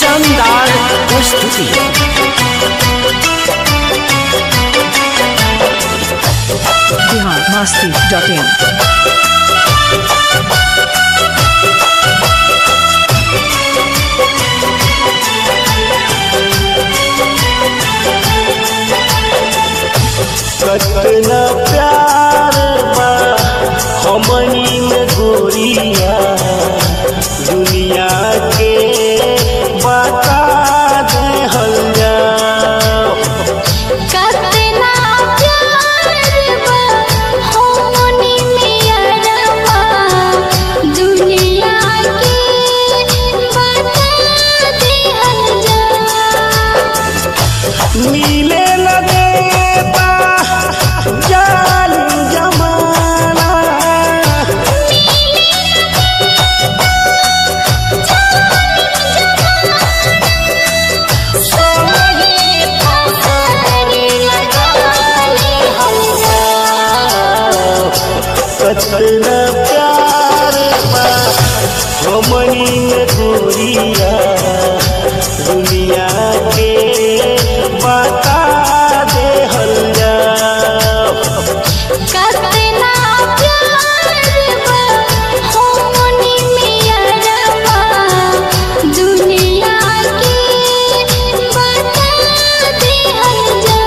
शानदार प्रस्तुति बिहार मस्ती dot in कतना प्यार बा हमनी में गोरिया दुनिया के बता दे हल्ला कतना प्यार बा हमनी मियरवा दुनिया के बता दिहल जा मिले लगे बा जालिम जमाना कतना प्यार बा हमनी में गोरिया दुनिया के बता दे हल्ला कतना प्यार बा हमनी मियरवा दुनिया के बता दिहल जा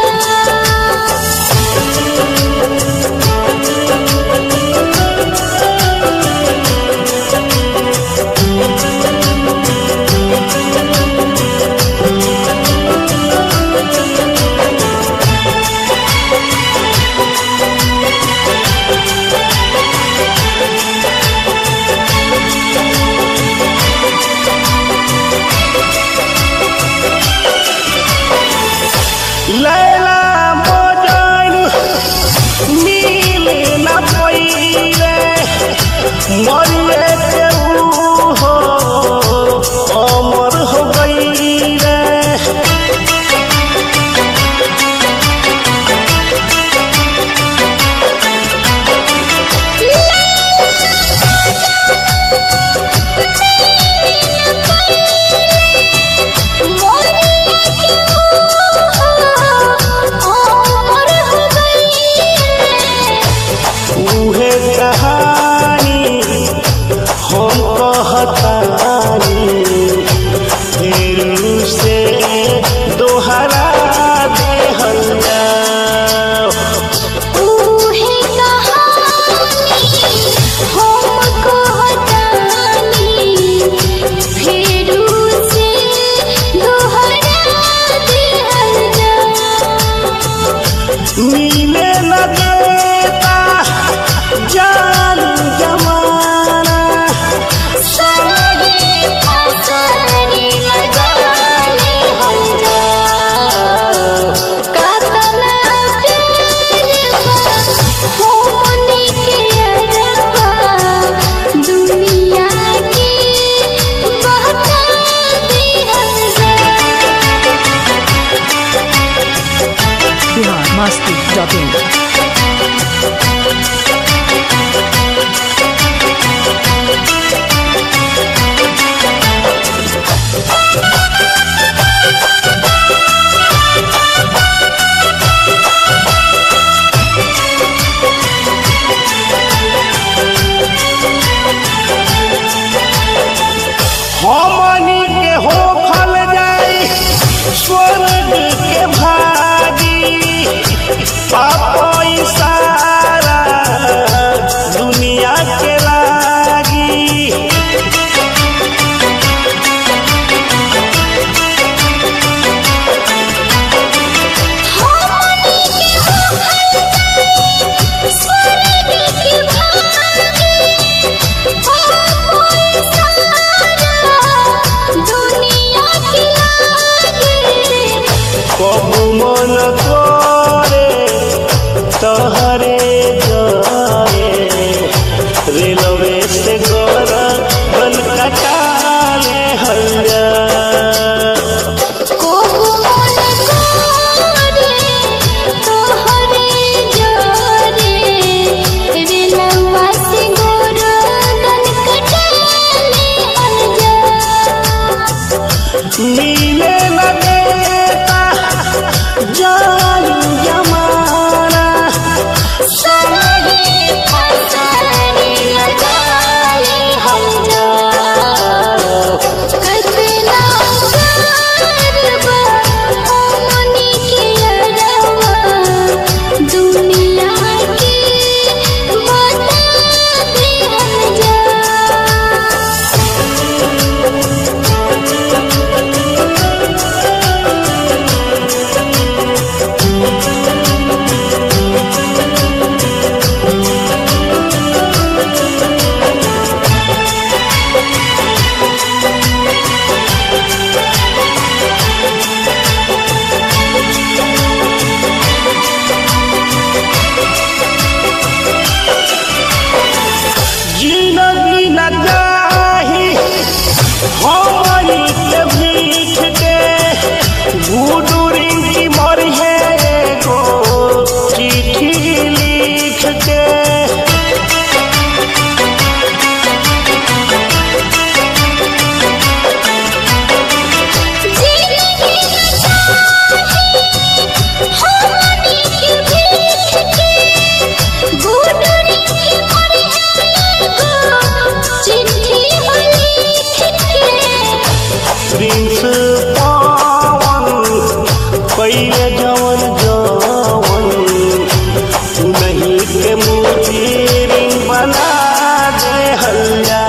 पीरिन बना दे हल्ला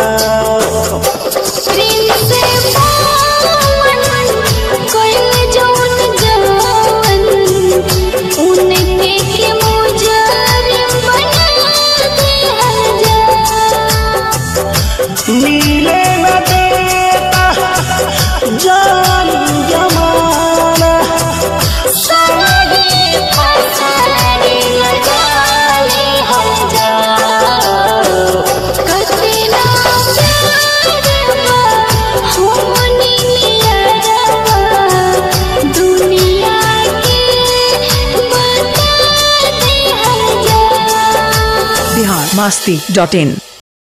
प्रिंस पवन कोयल जौन जवन उनके के मुजरिम बना दे मिले न देता जान जमाना सारे फसारे लगाले हम जा कतना प्यार बा होनी नियरवा दुनिया के बता दे हम जा बिहार मस्ती डॉट इन